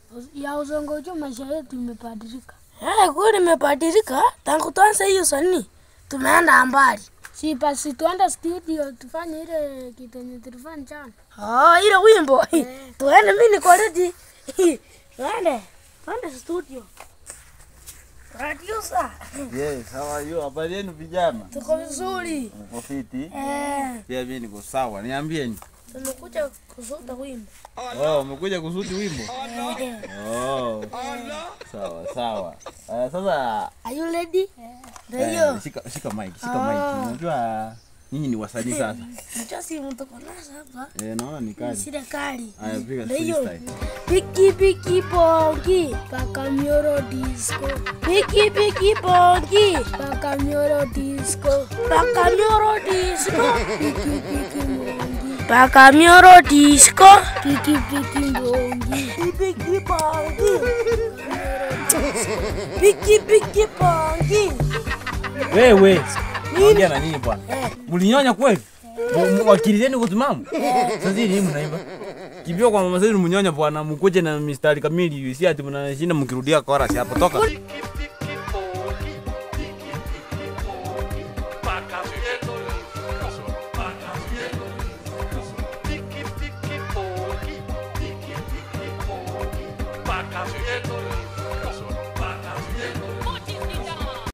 ya uzongojo maisha yetu imebadilika. Eh, kweli imebadilika tangu tuanze hiyo sanii. Tumeenda mbali. Si basi tuende studio tufanye ile kitu yenye tulifanya jana. Ah, ile wimbo. Tuende mimi niko ready. Tuende. Tuende studio. Producer. Yes, how are you? Habari yenu vijana? Tuko vizuri. Mko fiti? Eh, Pia mimi niko sawa. Niambieni. tumekuja kusuta wimbo. Oh, umekuja kusuti wimbo? Oh. Sawa sawa. Uh, sasa Are you ready? Ndio eh, hiyo. shika shika mic, shika mic. Unajua nyinyi ni wasanii sasa. Mcha simu tuko nazo hapa. Eh, naona ni kali. Sile kali. Haya piga Ndio hiyo. freestyle. Piki piki pongi. Paka Mioro disco, Piki piki pongi. paka Mioro disco, Paka mioro disco. piki piki mbongi, Paka mioro disco. piki piki mbongi, Piki pongi. Piki piki pongi. Wewe. Naongea na nini bwana? Mlinyonya kweli? Wakilizeni kusimama? Sasa nini mnaimba? Kimbia kwa mama zenu mnyonya bwana, mkuje na mistari kamili, si ati mnashinda mkirudia chorus hapo toka. Paca Vieto,